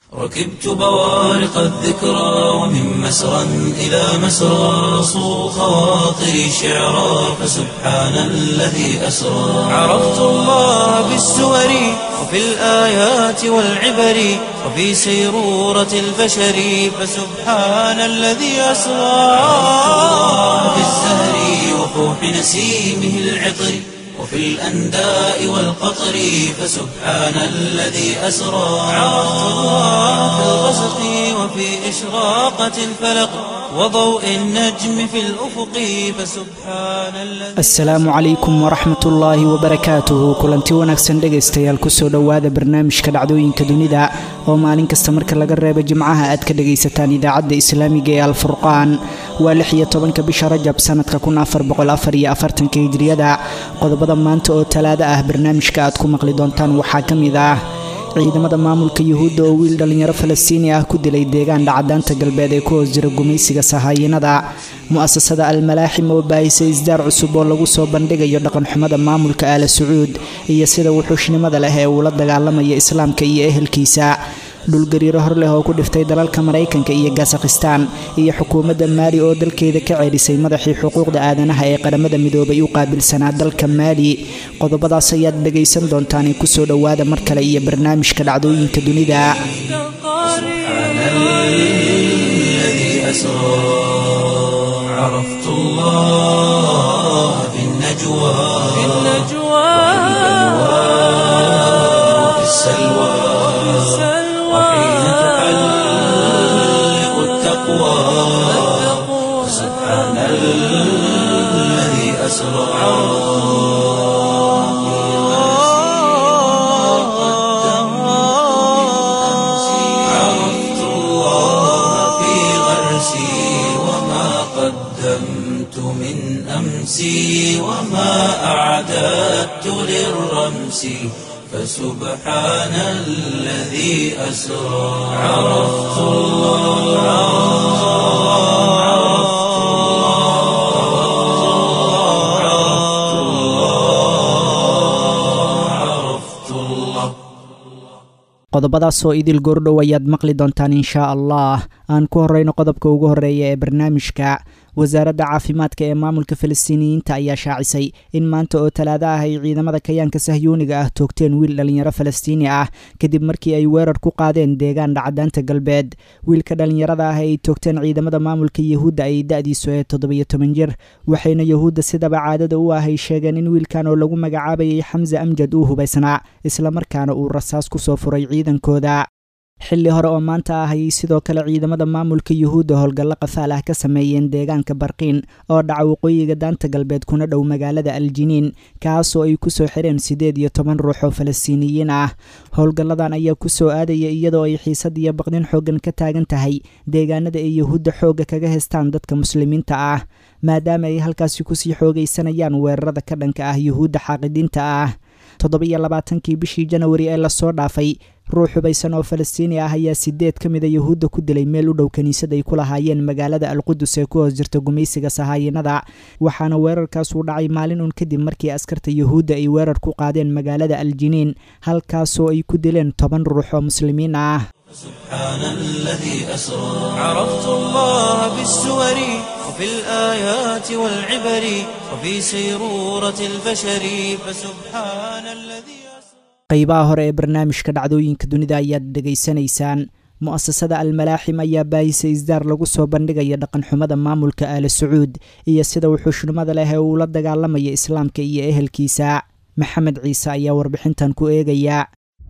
ركبت بوارق الذكرى ومن مسرى إلى مسرى صو خواطري شعرا فسبحان الذي أسرى عرفت الله بالسور وفي الآيات والعبر وفي سيرورة البشر فسبحان الذي أسرى في الزهر وفوح نسيمه العطر وفي الأنداء والقطر فسبحان الذي أسرى عرفت الله في الغسق وفي إشراقة الفلق وضوء النجم في الأفق فسبحان الذي asalaamu calaykum waraxmat ullaahi wabarakaatuhu kulanti wanaagsan dhegaystayaal kusoo dhowaada barnaamijka dhacdooyinka dunida oo maalin kasta marka laga reebo jimcaha aad ka dhagaysataan idaacadda islaamiga ee alfurqaan waa lix iyo tobanka bisha rajab sanadka kun afar boqol afar iyo afartanka hijriyada qodobada maanta oo talaado ah barnaamijka aad ku maqli doontaan waxaa ka mid ah ciidamada maamulka yuhuudda oo wiil dhallinyaro falastiini ah ku dilay deegaan dhacdaanta galbeed ee ku hoos jira gumaysiga sahaayinada mu'asasada almalaaxim oo baahisay isdaar cusub oo lagu soo bandhigayo dhaqanxumada maamulka aala sacuud iyo sida wuxuushnimada leh ee uu la dagaalamaya islaamka iyo ehelkiisa dhulgariiro hor leh oo ku dhiftay dalalka maraykanka iyo gasakhistaan iyo xukuumadda maali oo dalkeeda ka ceelisay madaxii xuquuqda aadanaha ee qaramada midoobay u qaabilsanaa dalka maali qodobadaas ayaad dhegaysan doontaan kusoo dhowaada mar kale iyo barnaamijka dhacdooyinka dunida سبحان الذي أسرى عرفت الله في النجوى في وفي السلوى وحين تحلق التقوى سبحان الذي أسرى عرفت الله في غرسي وما قدمت من أمسي وما أعددت للرمس فسبحان الذي أسرى عرفت الله عرفت الله عرفت الله qodobadaasoo idil goordhow ayaad maqli doontaan inshaa allah aan ku horeyno qodobka ugu horeeya ee barnaamijka wasaaradda caafimaadka ee maamulka falastiiniyiinta ayaa shaacisay in maanta oo talaado ah ay ciidamada kayaanka sahyuuniga ah toogteen wiil dhallinyaro falastiini ah kadib markii ay weerar ku qaadeen deegaan dhacdaanta galbeed wiilka dhallinyarada ah ay toogteen ciidamada maamulka yuhuudda ay da-diisu ee toddobiyo toban jir waxayna yuhuudda sidaba caadada u ah ay sheegeen in wiilkan oo lagu magacaabayay xamse amjad uu hubaysnaa islamarkaana uu rasaas ku soo furay ciidankooda xilli hore oo maanta ah ayay sidoo kale ciidamada maamulka yuhuudda howlgallo qafaal ah ka sameeyeen deegaanka barqiin oo dhaca waqooyiga daanta galbeed kuna dhow magaalada aljiniin kaasoo ay kusoo xireen siddeed iyo toban ruux oo falastiiniyiin ah howlgalladan ayaa kusoo aadaya iyadoo ay xiisad iyo baqdin xooggan ka taagan tahay deegaanada ay yuhuudda xoogga kaga heystaan dadka muslimiinta ah maadaama ay halkaasi kusii xoogaysanayaan weerarada ka dhanka ah yuhuudda xaaqidiinta ah toddoba-iyo labaatankii bishii janawari ee lasoo dhaafay ruux hubaysan oo falastiini ah ayaa sideed ka mida yuhuudda ku dilay meel u dhow kiniisad ay ku lahaayeen magaalada alqudus ee ku hoos jirta gumaysiga sahaayinada waxaana weerarkaas uu dhacay maalin un kadib markii askarta yuhuudda ay weerar ku qaadeen magaalada aljiniin halkaasoo ay ku dileen toban ruux oo muslimiin ah سبحان الذي أسرى عرفت الله بالسور وفي الآيات والعبر وفي سيرورة البشر فسبحان الذي أسرى qaybaha hore ee barnaamijka dhacdooyinka dunida ayaad dhegaysanaysaan mu'asasada almalaaxim ayaa baahisay isdaar lagu soo bandhigaya dhaqanxumada maamulka aala sacuud iyo sida wuxuushnimada leh ee uu la dagaalamaya islaamka iyo ehelkiisa maxamed ciise ayaa warbixintan ku eegaya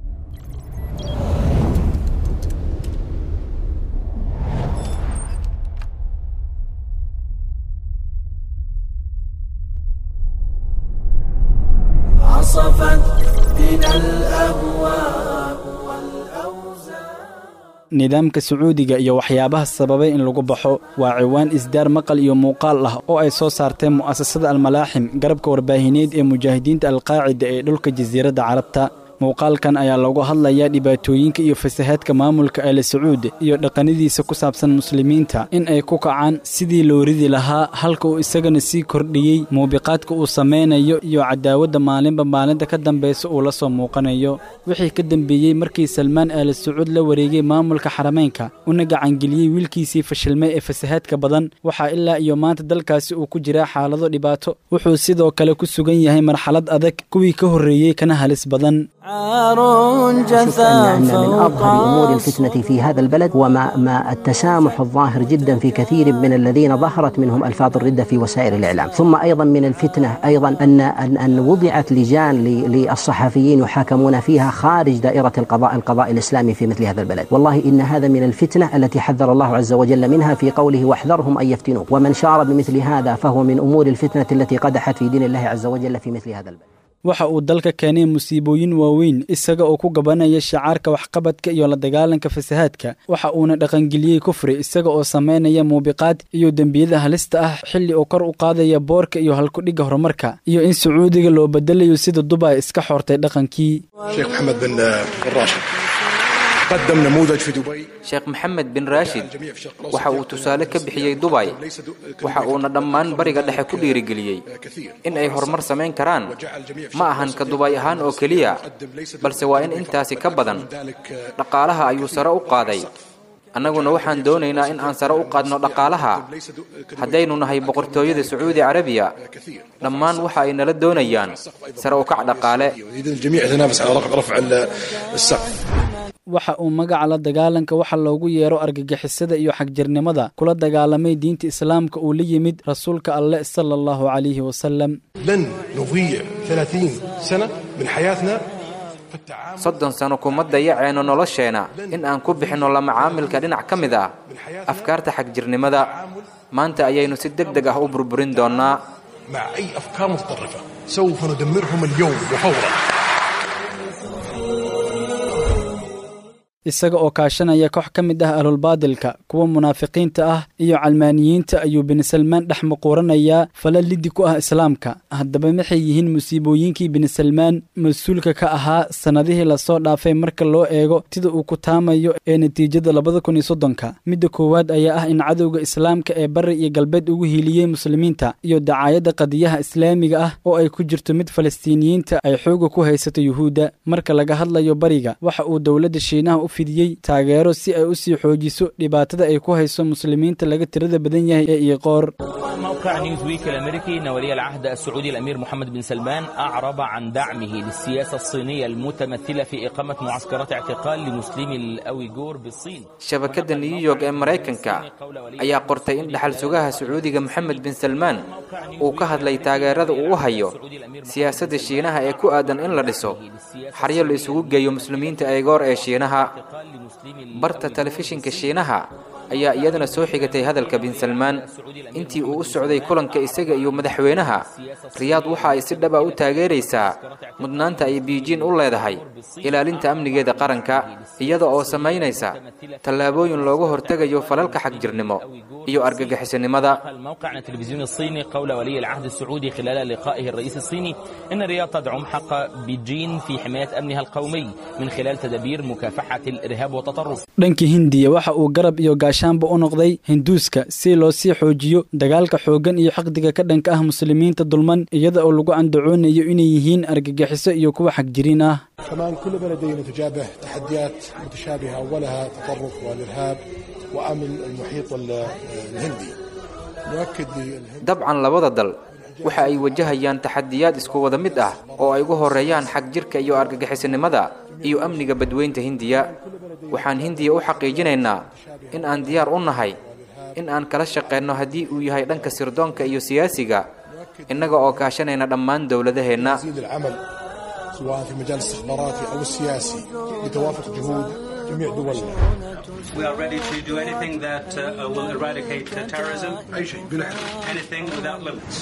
عصفت بنا الأهواء والأوزار nidaamka sacuudiga iyo waxyaabaha sababay in lagu baxo waa ciwaan isdaar maqal iyo muuqaal ah oo ay soo saarteen mu'asasada almalaaxim garabka warbaahineed ee mujaahidiinta alqaacida ee dhulka jasiiradda carabta muuqaalkan ayaa loogu hadlayaa dhibaatooyinka iyo fasahaadka maamulka aala sacuud iyo dhaqanadiisa ku saabsan muslimiinta in ay ku kacaan sidii loo ridi lahaa halka uu isagana sii kordhiyey muubiqaadka uu samaynayo iyo cadaawadda maalinba maalinta ka dambaysa uu la soo muuqanayo wixii ka dambeeyey markii salmaan aala sacuud la wareegay maamulka xarameynka una gacangeliyey wiilkiisii fashilmay ee fasahaadka badan waxaa ilaa iyo maanta dalkaasi uu ku jiraa xaalado dhibaato wuxuu sidoo kale ku sugan yahay marxalad adag kuwii ka horreeyey kana halis badan شفت أن من أظهر أمور الفتنة في هذا البلد وما ما التسامح الظاهر جدا في كثير من الذين ظهرت منهم ألفاظ الردة في وسائل الإعلام ثم أيضا من الفتنة أيضا أن أن, أن وضعت لجان للصحفيين يحاكمون فيها خارج دائرة القضاء القضاء الإسلامي في مثل هذا البلد والله إن هذا من الفتنة التي حذر الله عز وجل منها في قوله واحذرهم أن يفتنوك ومن شار بمثل هذا فهو من أمور الفتنة التي قدحت في دين الله عز وجل في مثل هذا البلد waxa uu dalka keenay musiibooyin waaweyn isaga oo ku gabanaya shacaarka waxqabadka iyo la dagaalanka fasahaadka waxa uuna dhaqangeliyey kufri isaga oo samaynaya muubiqaad iyo dembiyada halista ah xilli uu kor u qaadaya boorka iyo halkudhigga horumarka iyo in sacuudiga loo bedelayo sida dubay iska xoortay dhaqankii sheekh maxamed bin raashid قدم نموذج في دبي sheekh maxamed bin raashid waxa uu tusaale ka bixiyey dubay waxa uuna dhammaan bariga dhexe ku dhiirigeliyey in ay horumar samayn karaan ma ahan ka dubay ahaan oo keliya balse waa in intaasi ka badan dhaqaalaha ayuu sare u qaaday annaguna waxaan doonaynaa in aan sare u qaadno dhaqaalaha haddaynu nahay boqortooyada sacuudi carabiya dhammaan waxa ay nala doonayaan sare u kac dhaqaale الجميع يتنافس على رفع السقف waxa uu magaca la dagaalanka waxa loogu yeero argagixisada iyo xagjirnimada kula dagaalamay diinta islaamka uu la yimid rasuulka alleh sala allahu calayhi wasalam لن نضيع 30 سنة من حياتنا في التعامل soddon sano kuma dayaceenno nolosheenna in aan ku bixinno la macaamilka dhinac ka mid ah afkaarta xagjirnimada maanta ayaynu si deg deg ah u burburin doonnaa مع أي أفكار متطرفة سوف ندمرهم اليوم وفورا isaga oo kaashanaya koox ka mid ah ahlulbaadilka kuwa munaafiqiinta ah iyo calmaaniyiinta ayuu bin salmaan dhex muquuranayaa fala liddi ku ah islaamka haddaba maxay yihiin musiibooyinkii bin salmaan mas-uulka ka ahaa sannadihii lasoo dhaafay marka loo eego sida uu ku taamayo ee natiijada labada kun iyo soddonka midda koowaad ayaa ah in cadowga islaamka ee bari iyo galbeed ugu hiiliyey muslimiinta iyo dacaayadda qadiyaha islaamiga ah oo ay ku jirto mid falastiiniyiinta ay xooga ku haysato yuhuudda marka laga hadlayo bariga waxa uu dowladda shiinaha u fidiyey taageero si ay u sii xoojiso dhibaatada ay ku hayso muslimiinta laga tirada badan yahay ee iiqoor موقع نيوزويك الامريكي ان ولي العهد السعودي الامير محمد بن سلمان اعرب عن دعمه للسياسه الصينيه المتمثله في اقامه معسكرات اعتقال لمسلمي الاويغور بالصين shabakadda new york ee maraykanka ayaa qortay in dhaxal sugaha sacuudiga moxamed bin salmaan uu ka hadlay taageerada uu u hayo siyaasadda shiinaha ee ku aadan in la dhiso xaryo la isugu geeyo muslimiinta eegoor ee shiinaha barta telefishinka shiinaha ayaa iyadana soo xigatay hadalka bin salmaan intii uu u socday kulanka isaga iyo madaxweynaha riyaad waxa ay si dhaba u taageeraysaa mudnaanta ay biijiin u leedahay ilaalinta amnigeeda qaranka iyada oo samaynaysa tallaabooyin looga hortegayo falalka xagjirnimo iyo argagixisanimada الموقع عن التلفزيون الصيني قول ولي العهد السعودي خلال لقائه الرئيس الصيني ان الرياض تدعم حق بيجين في حمايه امنها القومي من خلال تدابير مكافحه الارهاب والتطرف dhanka hindiya waxa uu garab iyo gaashaanba u noqday hinduuska si loo sii xoojiyo dagaalka xooggan iyo xaqdiga ka dhanka ah muslimiinta dulman iyada oo lagu andacoonayo inay yihiin argagixiso iyo kuwa xagjiriin ah كمان كل بلدين تجابه تحديات متشابهة أولها التطرف والإرهاب وأمن المحيط ال- الهندي نؤكد للهند dabcan labada dal waxa ay wajahayaan taxadiyaad isku wada mid ah oo ay ugu horeeyaan xag jirka iyo argagixisanimada iyo amniga badweynta hindiya waxaan hindiya u xaqiijinaynaa in aan diyaar u nahay in aan kala shaqeyno haddii uu yahay dhanka sirdoonka iyo siyaasiga innaga oo kaashanayna dhammaan dowladaheenna نزيد العمل سواء في مجال الاستخباراتي أو السياسي بتوافق جهود جميع دولنا We are ready to do anything that uh, will eradicate uh, terrorism, أي شيء بلا حدود anything without limits.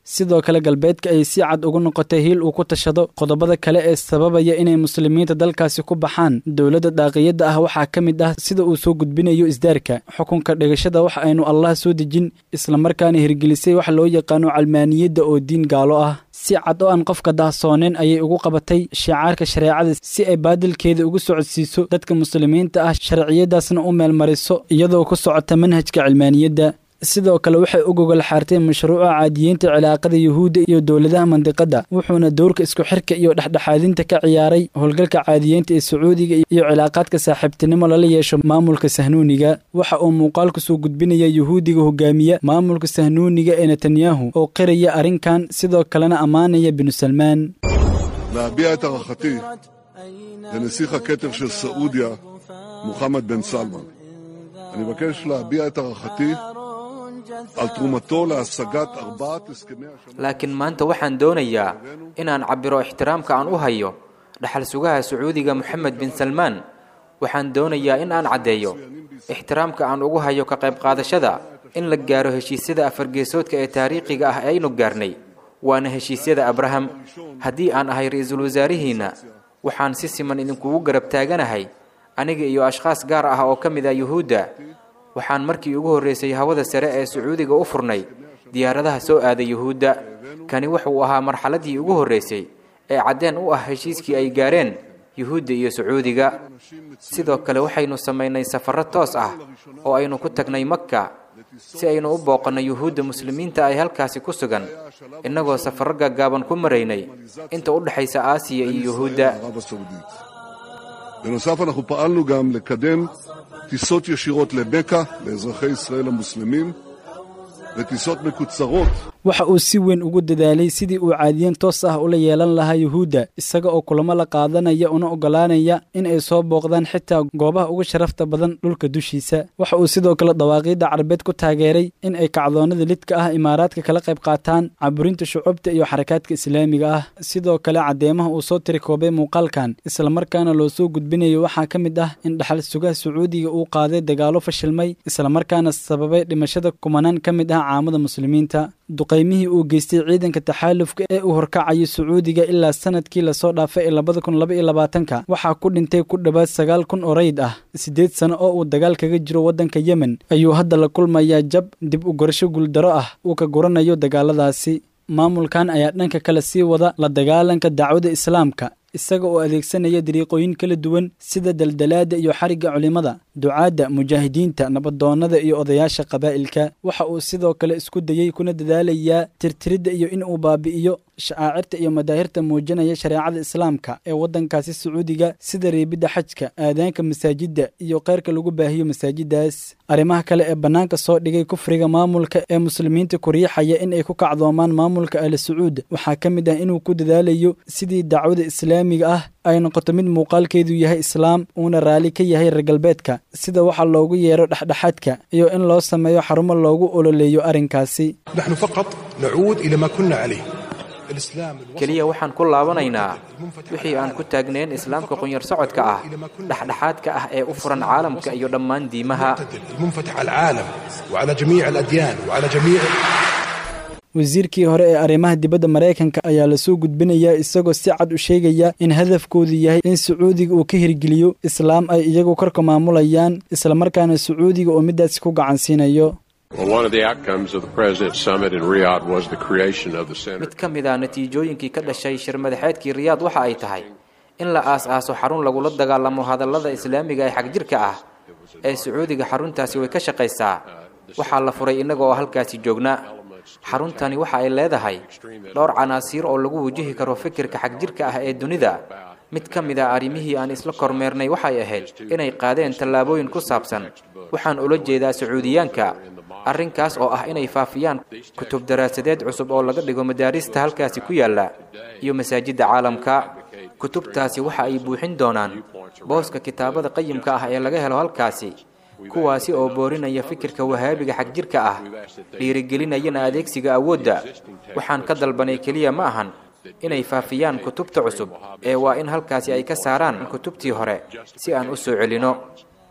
sidoo kale galbeedka ay si cad ugu noqotay hiil uu ku tashado qodobada kale ee sababaya inay muslimiinta dalkaasi ku baxaan dowladda daaqiyadda ah waxaa ka mid ah sida uu soo gudbinayo isdaarka xukunka dhigashada wax aynu allah soo dejin islamarkaana hirgelisay wax loo yaqaano calmaaniyadda oo diin gaalo ah si cad oo aan qofka dahsooneen ayay ugu qabatay shicaarka shareecada si ay baadilkeeda ugu socodsiiso dadka muslimiinta ah sharciyadaasna u meelmariso iyadoo ku socota manhajka cilmaaniyadda sidoo kale waxay u gogol xaartay mashruuca caadiyiinta cilaaqada yuhuudda iyo dowladaha mandiqadda wuxuuna dowrka isku xirka iyo dhexdhexaadinta ka ciyaaray howlgalka caadiyiinta ee sacuudiga iyo cilaaqaadka saaxiibtinimo lala yeesho maamulka sahnuuniga waxa uu muuqaalku soo gudbinaya yuhuudiga hogaamiya maamulka sahnuuniga ee netanyahu oo qiraya arrinkan sidoo kalena ammaanaya binu salmaan להביע את הערכתי לנסיך הכתר של סעודיה, מוחמד בן סלמן. אני מבקש להביע את הערכתי על תרומתו להשגת ארבעת הסכמי השלום. laakiin maanta waxaan doonayaa inaan cabbiro ixtiraamka aan u hayo dhaxal sugaha sacuudiga moxamed bin salmaan waxaan doonayaa in aan caddeeyo ixtiraamka aan ugu hayo ka qayb qaadashada in la gaaro heshiisyada afargeesoodka ee taariikhiga ah ee aynu gaarnay waana heshiisyada abraham haddii aan ahay ra-iisul wasaarihiinna waxaan si siman idinkugu garab taaganahay aniga iyo ashkhaas gaar ah oo ka mid ah yuhuudda waxaan markii ugu horraysay hawada sare ee sacuudiga u furnay diyaaradaha soo aaday yuhuudda kani wuxuu ahaa marxaladdii ugu horraysay ee caddeen u ah heshiiskii ay gaareen yuhuudda iyo sacuudiga sidoo kale waxaynu samaynay safarro toos ah oo aynu ku tagnay makka si aynu u booqanno yuhuudda muslimiinta ay halkaasi ku sugan innagoo safarro gaggaaban ku maraynay inta u dhexaysa aasiya iyo yuhuudda ערב הסעודית. בנוסף, אנחנו פעלנו גם לקדם טיסות ישירות למכה לאזרחי ישראל המוסלמים, וטיסות מקוצרות waxa uu si weyn ugu dadaalay sidii uu caadiyan toos ah ula yeelan lahaa yuhuudda isaga oo kulamo la qaadanaya una oggolaanaya in ay soo booqdaan xitaa goobaha uga sharafta badan dhulka dushiisa waxa uu sidoo kale dawaaqiidda carabeed ku taageeray in ay kacdoonnada lidka ah imaaraadka kala qayb qaataan caburinta shucubta iyo xarakaadka islaamiga ah sidoo kale caddeemaha uu soo tirikoobay muuqaalkan islamarkaana loo soo gudbinayo waxaa ka mid ah in dhaxal sugaha sacuudiga uu qaaday dagaallo fashilmay islamarkaana sababay dhimashada kumanaan ka mid ah caamada muslimiinta duqaymihii uu geystay ciidanka taxaalufka ee uu horkacayo sacuudiga ilaa sanadkii lasoo dhaafay ee labada kun laba iyo labaatanka waxaa ku dhintay ku dhowaad sagaal kun oo rayd ah siddeed sano oo uu dagaal kaga jiro waddanka yemen ayuu hadda la kulmayaa jab dib u gorasho guuldaro ah uu ka guranayo dagaaladaasi maamulkan ayaa dhanka kale sii wada la dagaalanka dacwada islaamka isaga oo adeegsanaya dariiqooyin kala duwan sida daldalaadda iyo xarigga culimmada ducaadda mujaahidiinta nabadoonnada iyo odayaasha qabaa'ilka waxa uu sidoo kale isku dayey kuna dadaalayaa tirtiridda iyo in uu baabi'iyo shacaacirta iyo madaahirta muujinaya shareecada islaamka ee waddankaasi sacuudiga sida reebidda xajka aadaanka masaajidda iyo keyrka lagu baahiyo masaajiddaas arrimaha kale ee bannaanka soo dhigay kufriga maamulka ee muslimiinta ku riixaya in ay ku kacdoomaan maamulka ali sacuud waxaa ka mid ah inuu ku dadaalayo sidii dacwada islaamiga ah ay noqoto mid muuqaalkeedu yahay islaam uuna raalli ka yahay reer galbeedka sida waxaa loogu yeero dhexdhexaadka iyo in loo sameeyo xarumo loogu ololeeyo arrinkaasi نحن فقط نعود إلى ما كنا عليه الإسلام keliya waxaan ku laabanaynaa wixii aan ku taagnayn islaamka qunyar socodka ah dhexdhexaadka ah ee u furan caalamka iyo dhammaan diimaha المنفتح على العالم وعلى جميع الأديان وعلى جميع wasiirkii hore ee arrimaha dibadda maraykanka ayaa lasoo gudbinayaa isagoo si cad u sheegaya in hadafkoodu yahay in sacuudiga uu ka hirgeliyo islaam ay iyagu korka maamulayaan islamarkaana sacuudiga oo middaasi ku gacansiinayo Well, one of the outcomes of the President's summit in Riyadh was the creation of the Center. mid ka mid a natiijooyinkii ka dhashay shir madaxeedkii riyaad waxa ay tahay in la aas-aaso xarun lagula dagaalamo hadallada islaamiga ee xagjirka ah ee sacuudiga xaruntaasi way ka shaqaysaa waxaa la furay innaga oo halkaasi joogna xaruntani waxa ay leedahay dhowr canaasiir oo lagu wajihi karo fikirka xagjirka ah ee dunida mid ka mid a arrimihii aan isla kormeernay waxay ahayd inay qaadeen tallaabooyin ku saabsan waxaan ula jeedaa sacuudiyaanka arrinkaas oo ah inay faafiyaan kutub daraasadeed cusub oo laga dhigo madaarista halkaasi ku yaalla iyo masaajidda caalamka kutubtaasi waxa ay buuxin doonaan booska kitaabada qayimka ah ee laga helo halkaasi kuwaasi oo boorinaya fikirka wahaabiga xagjirka ah dhiirigelinayana adeegsiga awoodda waxaan ka dalbanay keliya ma ahan inay faafiyaan kutubta cusub ee waa in halkaasi ay ka saaraan kutubtii hore si aan u soo celino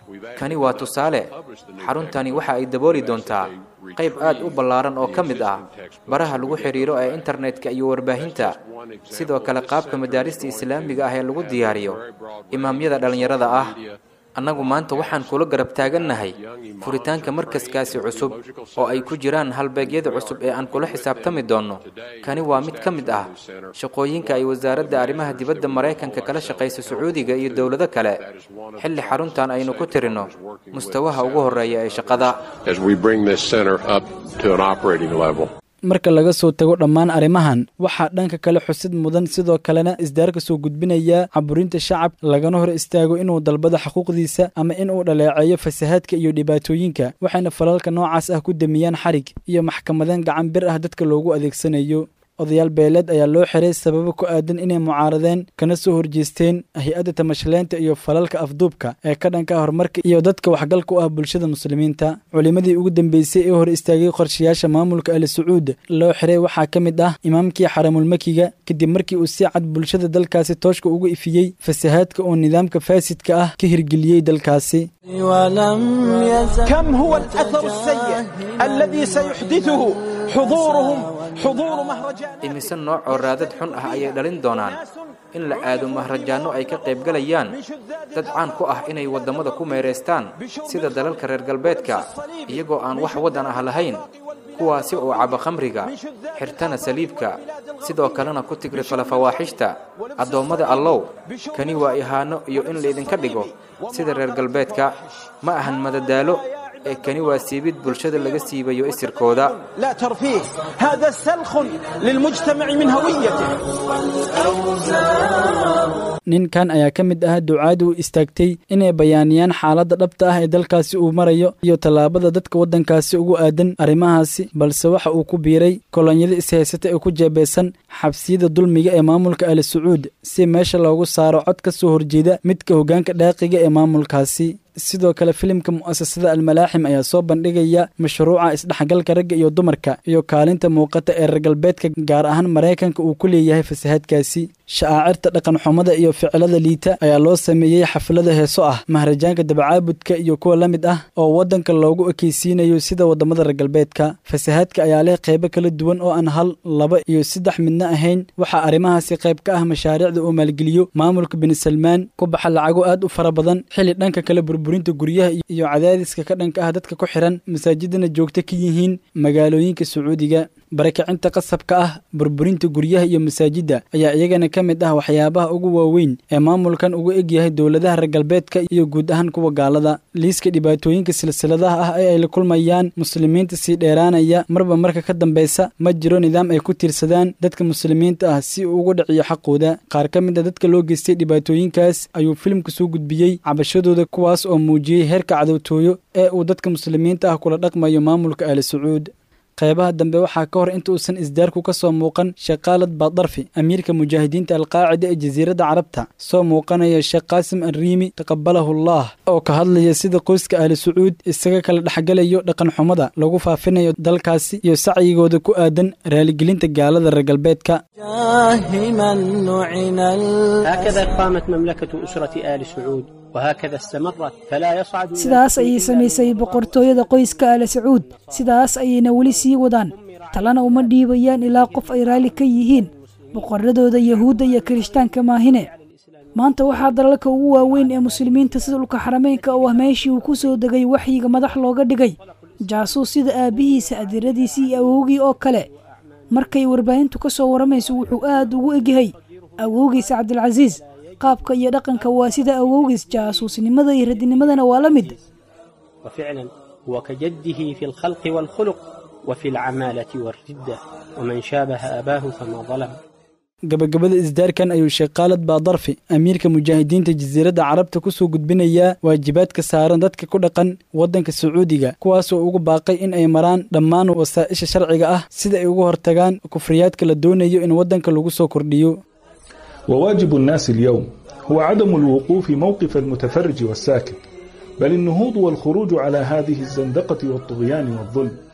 kani waa tusaale xaruntani waxa ay dabooli doontaa qayb aad u ballaaran oo ka mid ah baraha lagu xidhiiro ee internetka iyo warbaahinta sidoo kale qaabka madaarista islaamiga ah ee lagu diyaariyo imaamyada dhallinyarada ah annagu maanta waxaan kula garab taagannahay furitaanka markaskaasi cusub oo ay ku jiraan halbeegyada cusub ee aan kula xisaabtami doonno kani waa mid ka mid ah shaqooyinka ay wasaaradda arrimaha dibadda maraykanka kala shaqaysa sacuudiga iyo dowlado kale xilli xaruntan aynu ku tirinno mustawaha ugu horreeya ee shaqada as we bring this center up to an operating level. marka laga soo tago dhammaan arrimahan waxaa dhanka kale xusid mudan sidoo kalena isdaarka soo gudbinaya caburinta shacab lagana hor istaago inuu dalbado xuquuqdiisa ama inuu dhaleeceeyo fasahaadka iyo dhibaatooyinka waxayna falalka noocaas ah ku damiyaan xarig iyo maxkamadeen gacan bir ah dadka loogu adeegsanayo odayaal beeleed ayaa loo xiray sababo ku aadan inay mucaaradeen kana soo horjeesteen hay-adda tamashaleynta iyo falalka afduubka ee ka dhanka horumarka iyo dadka waxgalka u ah bulshada muslimiinta culimadii ugu dambeysay ee hor istaagay qorshayaasha maamulka ali sacuud loo xiray waxaa ka mid ah imaamkii xaramulmakiga kadib markii uu si cad bulshada dalkaasi tooshka ugu ifiyey fasahaadka oo nidaamka faasidka ah ka hirgeliyey dalkaasi كم هو الأثر السيء الذي سيحدثه حضورهم حضور مهرجان imise nooc oo raadad xun ah ayay dhalin doonaan in la aado mahrajaanno ay ka qaybgalayaan dad caan ku ah inay waddamada ku meeraystaan sida dalalka reer galbeedka iyagoo aan wax waddan ah lahayn kuwaasi oo caba khamriga xirtana saliibka sidoo kalena ku tigrifala fawaaxishta addoommada allow kani waa ihaano iyo in laydinka dhigo sida reer galbeedka ma ahan madadaalo ee kani waa siibid bulshada laga siibayo isirkooda لا ترفيه هذا سلخ للمجتمع من هويته ninkan ayaa ka mid ah ducaad u istaagtay inay bayaaniyaan xaaladda dhabta ah ee dalkaasi uu marayo iyo tallaabada dadka waddankaasi ugu aadan arrimahaasi balse waxa uu ku biiray kolonyada ishaysata ee ku jeebeysan xabsiyada dulmiga ee maamulka ali sacuud si meesha loogu saaro cod ka soo horjeeda midka hoggaanka dhaaqiga ee maamulkaasi sidoo kale filimka mu'asasada almalaaxim ayaa soo bandhigaya mashruuca isdhexgalka ragga iyo dumarka iyo kaalinta muuqata ee reer galbeedka gaar ahaan maraykanka uu ku leeyahay fasahaadkaasi sha'aacirta dhaqanxumada iyo ficilada liita ayaa loo sameeyey xaflada heeso ah mahrajaanka dabacaabudka iyo kuwa la mid ah oo waddanka loogu ekeysiinayo sida waddamada reer galbeedka fasahaadka ayaa leh qaybo kala duwan oo aan hal laba iyo saddex midna ahayn waxaa arrimahaasi qayb ka ah mashaariicda uu maalgeliyo maamulka bini salmaan ku baxa lacago aad u fara badan xilli dhanka kale burburinta guryaha iyo cadaadiska ka dhanka ah dadka ku xihan masaajidana joogto ka yihiin magaalooyinka sacuudiga barakicinta qasabka ah burburinta guryaha iyo masaajidda ayaa iyagana ka mid ah waxyaabaha ugu waaweyn ee maamulkan ugu egyahay dowladaha reer galbeedka iyo guud ahaan kuwa gaalada liiska dhibaatooyinka silsiladaha ah ee ay la kulmayaan muslimiinta sii dheeraanaya marba marka ka dambeysa ma jiro nidaam ay ku tiirsadaan dadka muslimiinta ah si uu ugu dhiciyo xaqooda qaar ka mid a dadka loo geystay dhibaatooyinkaas ayuu filimka soo gudbiyey cabashadooda kuwaas oo muujiyey heerka cadowtooyo ee uu dadka muslimiinta ah kula dhaqmayo maamulka ali sacuud qaybaha dambe waxaa ka hor inta uusan isdaarku ka soo muuqan sheekh khaalid baadarfi amiirka mujaahidiinta alqaacida ee jasiiradda carabta soo muuqanaya sheekh qaasim alriimi taqabalahu allah oo ka hadlaya sida qoyska ahli sacuud isaga kala dhexgalayo dhaqanxumada lagu faafinayo dalkaasi iyo sacyigooda ku aadan raaligelinta gaalada reer galbeedka هكذا قامت مملكة أسرة آل سعود وهكذا استمرت فلا يصعد sidaas ayay samaysay boqortooyada qoyska ale sacuud sidaas ayayna weli sii wadaan talana uma dhiibayaan ilaa qof ay raalli ka yihiin boqoradooda yahuudda iyo kirishtaanka maahine maanta waxaa dalalka ugu waaweyn ee muslimiinta sida dhulka xarameynka oo ah meeshii uu ku soo degay waxyiga madax looga dhigay jaasuus sida aabbihiisa adeeradiisii iyo awowgii oo kale markay warbaahintu ka soo waramayso wuxuu aad ugu egyahay awowgiisa cabdilcasiis qaabka iyo dhaqanka waa sida awowgiis jaasuusnimada iyo radinimadana waa la mid وفعلا هو كجده في الخلق والخلق وفي العمالة والردة ومن شابه أباه فما ظلم gabagabada isdaarkan ayuu sheekh khaalid baadarfi amiirka mujaahidiinta jasiiradda carabta ku soo gudbinayaa waajibaadka saaran dadka ku dhaqan waddanka sacuudiga kuwaasoo ugu baaqay in ay maraan dhammaan wasaa'isha sharciga ah sida ay uga hortagaan kufriyaadka la doonayo in waddanka lagu soo kordhiyo وواجب الناس اليوم هو عدم الوقوف موقف المتفرج والساكت بل النهوض والخروج على هذه الزندقة والطغيان والظلم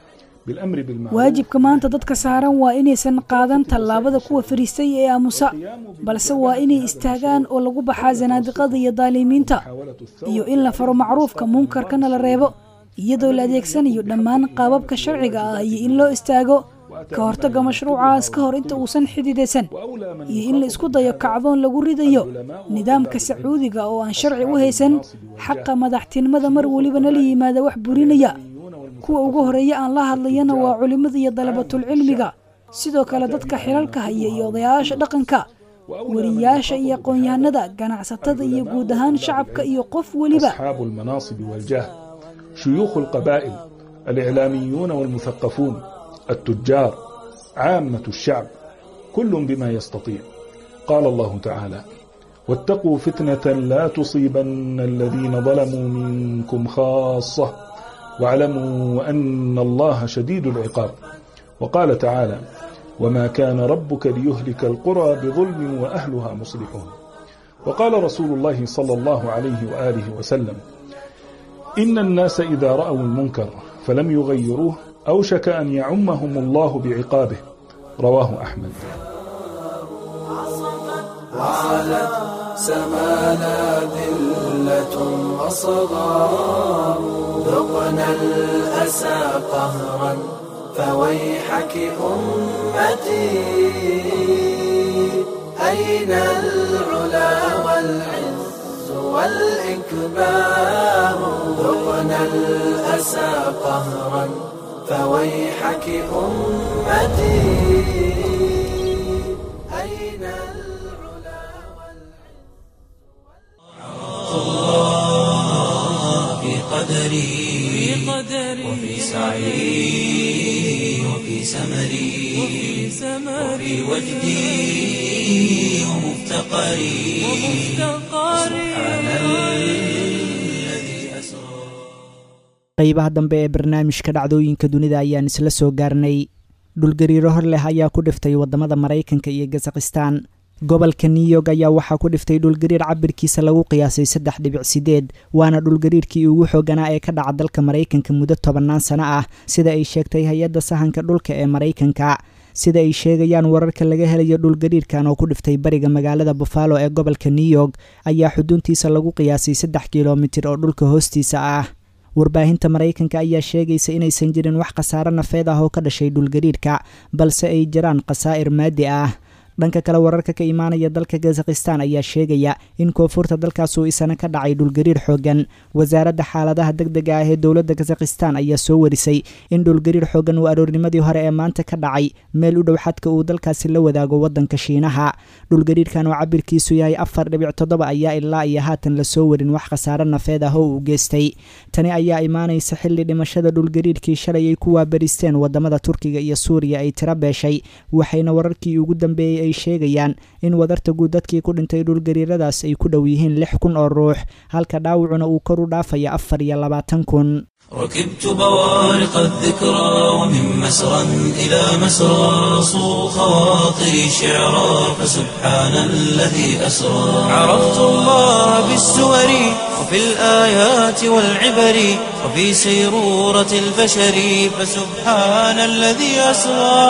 بالأمر بالمعروف waajibka maanta dadka saaran waa inaysan qaadan tallaabada kuwa fariistay ee aamusa balse waa inay istaagaan oo lagu baxaa zanaadiqada iyo daalimiinta iyo in la faro macruufka munkarkana la reebo iyadoo la adeegsanayo dhammaan qaababka sharciga ah iyo in loo istaago ka hortagga mashruucaas ka hor inta uusan xididaysan iyo in la isku dayo kacdoon lagu ridayo nidaamka sacuudiga oo aan sharci u haysan xaqa madaxtinimada mar welibana la yimaada wax burinaya kuwa ugu horeeya aan la hadlayana waa culimmada iyo dalabatulcilmiga sidoo kale dadka xilalka haya iyo odayaasha dhaqanka wariyaasha iyo aqoon-yahanada ganacsatada iyo guud ahaan shacabka iyo qof weliba أصحاب المناصب والجاه شيوخ القبائل الإعلاميون والمثقفون التجار عامة الشعب كل بما يستطيع قال الله تعالى واتقوا فتنة لا تصيبن الذين ظلموا منكم خاصة واعلموا أن الله شديد العقاب وقال تعالى وما كان ربك ليهلك القرى بظلم وأهلها مصلحون وقال رسول الله صلى الله عليه وآله وسلم إن الناس إذا رأوا المنكر فلم يغيروه أوشك أن يعمهم الله بعقابه رواه أحمد وعلت سمانا ذلة وصغار ذقنا الأسى قهرا فويحك أمتي أين العلا والعز والإكبار ذقنا الأسى قهرا فويحك أمتي أين الله في قدري وفي سعي وفي سمري وفي وجدي ومفتقري سبحان الذي أسرى qaybaha dambe ee barnaamijka dhacdooyinka dunida ayaan isla soo gaarnay dhulgariiro hor leh ayaa ku dhiftay waddamada maraykanka iyo kazakhistaan gobolka new york ayaa waxaa ku dhiftay dhulgariir cabirkiisa lagu qiyaasay saddex dhibic sideed waana dhulgariirkii ugu xooganaa ee ka dhaca dalka maraykanka muddo tobannaan sano ah sida ay sheegtay hay-adda sahanka dhulka ee maraykanka sida ay sheegayaan wararka laga helayo dhulgariirkan oo ku dhiftay bariga magaalada buffalo ee gobolka new york ayaa xuduuntiisa lagu qiyaasay saddex kilomitir oo dhulka hoostiisa ah warbaahinta maraykanka ayaa sheegaysa inaysan jirin wax khasaare nafeed ah oo ka dhashay dhulgariirka balse ay jiraan khasaa'ir maadi ah dhanka kale wararka ka imaanaya dalka kazakhistan ayaa sheegaya in koonfurta dalkaas uu isana ka dhacay dhulgariir xoogan wasaaradda xaaladaha deg dega ah ee dowladda kazakhistan ayaa soo warisay in dhulgariir xoogan uu aroornimadii hore ee maanta ka dhacay meel u dhow xadka uu dalkaasi la wadaago waddanka shiinaha dhulgariirkan oo cabirkiisu yahay afar dhibic toddoba ayaa ilaa iyo haatan lasoo warin wax khasaare nafeed ah oo uu geystay tani ayaa imaanaysa xilli dhimashada dhulgariirkii shalay ay ku waabaristeen wadamada turkiga iyo suuriya ay tira beeshay waxayna wararkii ugu dambeeyey ay sheegayaan in wadarta guud dadkii ku dhintay dhulgariiradaas ay ku dhow yihiin lix kun oo ruux halka dhaawacuna uu kor u dhaafaya afar iyo labaatan kun ركبت بوارق الذكرى ومن مسرى إلى مسرى صو خواطري شعرا فسبحان الذي أسرى عرفت الله بالسور وفي الآيات والعبر وفي سيرورة البشر فسبحان الذي أسرى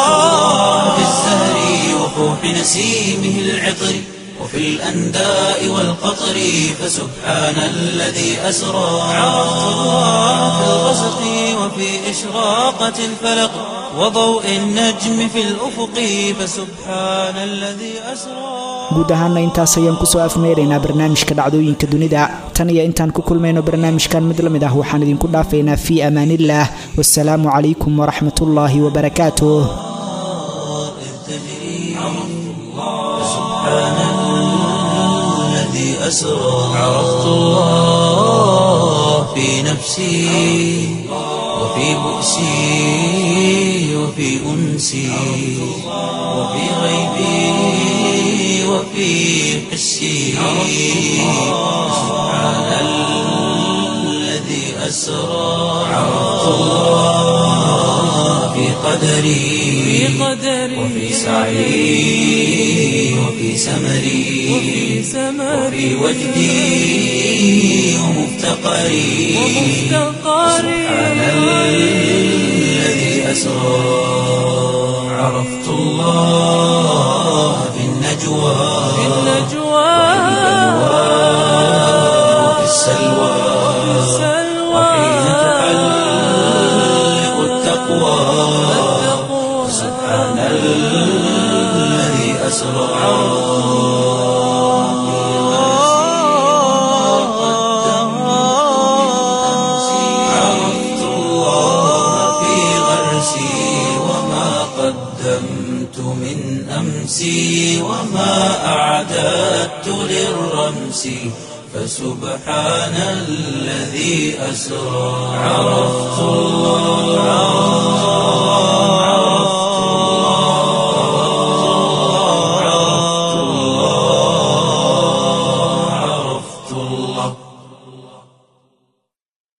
في الزهر وفوح نسيمه العطر وفي الأنداء والقطر فسبحان الذي أسرى عرفت الله في الغسق وفي إشراقة الفلق وضوء النجم في الأفق فسبحان الذي أسرى guud ahaana intaas ayaan kusoo afmeeraynaa barnaamijka dhacdooyinka dunida tan iyo intaan ku kulmayno barnaamijkan mid la mid ah waxaan idinku dhaafaynaa fii amaaniillah wasalaamu calaykum waraxmatullaahi wabarakaatuh الذي أسرى عرفت الله في نفسي وفي بؤسي وفي أنسي وفي غيبي وفي حسي سبحان الذي أسرى عرفت الله في قدري وفي سعي وفي سمري وفي وجدي ومفتقري سبحان الذي أسرى عرفت الله في النجوى في النجوى وفي السلوى وحين تحلق التقوى سبحان الذي أسرى عرفت الله في غرسي وما قدمت من أمسي وما أعددت للرمس فسبحان الذي أسرى عرفت الله